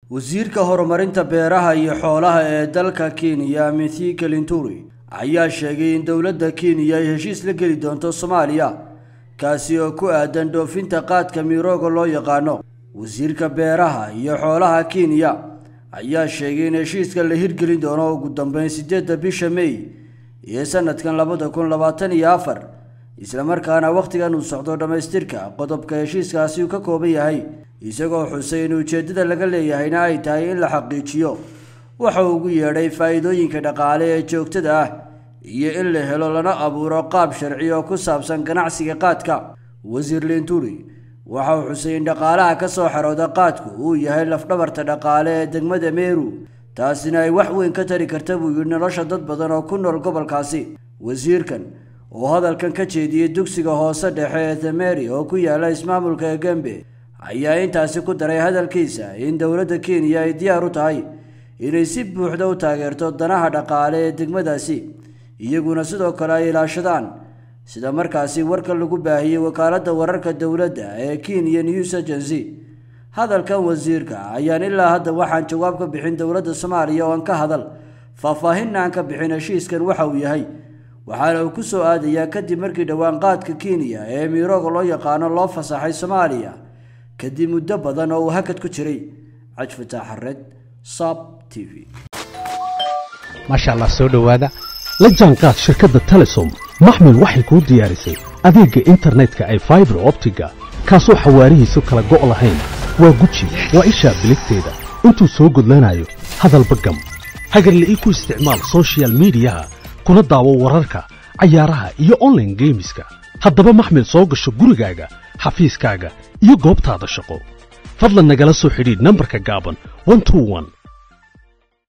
wasiirka horumarinta beeraha iyo xoolaha ee dalka kenya mithika linturi ayaa sheegay in dowladda kenya ay heshiis la geli doonto soomaaliya kaasi oo ku aadan dhoofinta qaadka mirooga loo yaqaano wasiirka beeraha iyo xoolaha kenya ayaa sheegay in heshiiska la hirgelin doono ugu dambeyn siddeedda bisha may iyo sanadkan labada kun labaatan iyo afar islamarkaana wakhtigan uu socdo dhammaystirka qodobka heshiiskaasi uu ka kooban yahay isagoo xusay in ujeeddada laga leeyahayna ay tahay in la xaqiijiyo waxa uu ugu yeedhay faa'iidooyinka dhaqaale ee joogtada ah iyo in la helo lana abuuro qaab sharci oo ku saabsan ganacsiga qaadka wasiir linturi waxa uu xusay in dhaqaalaha ka soo xarooda qaadku uu yahay lafdhabarta dhaqaale ee degmada meeru taasina ay wax weyn ka tari karta buu yidhi nolosha dad badan oo ku nool gobolkaasi wasiirkan oo hadalkan ka jeediyey dugsiga hoose dhexe ee thameri oo ku yaala ismaamulka egembe ayaa intaasi ku daray hadalkiisa in dowladda kenya ay diyaar u tahay inay si buuxda u taageerto danaha dhaqaale ee degmadaasi iyaguna sidoo kale ay ilaashadaan sida markaasi warka lagu baahiyey wakaaladda wararka dowladda ee kenya news agency hadalkan wasiirka ayaan ilaa hadda waxaan jawaab ka bixin dowladda soomaaliya oo aan ka hadal faahfaahinna aan ka bixin heshiiskan waxa uu yahay waxaana uu ku soo aadayaa kadib markii dhowaan qaadka kenya ee mirooga loo yaqaano loo fasaxay soomaaliya kadib muddo badan oo uu hakad ku jiray cajfataax xareed sab t v maasha allah soo dhowaada la jaanqaad shirkadda telesom maxmil waxay kuu diyaarisay adeegga internetka ay faibar optiga kaasoo xawaarihiisu kala go' lahayn waa guji waa ishaa biligteeda intuu soo gudlanayo hadalba gam hagarla'ii ku isticmaal sochial midiyaha kuna daawo wararka cayaaraha iyo onlaine geemiska haddaba maxmil soo gasho gurigaaga xafiiskaaga iyo goobtaada shaqo fadlan nagala soo xidhiidh nambarka gaaban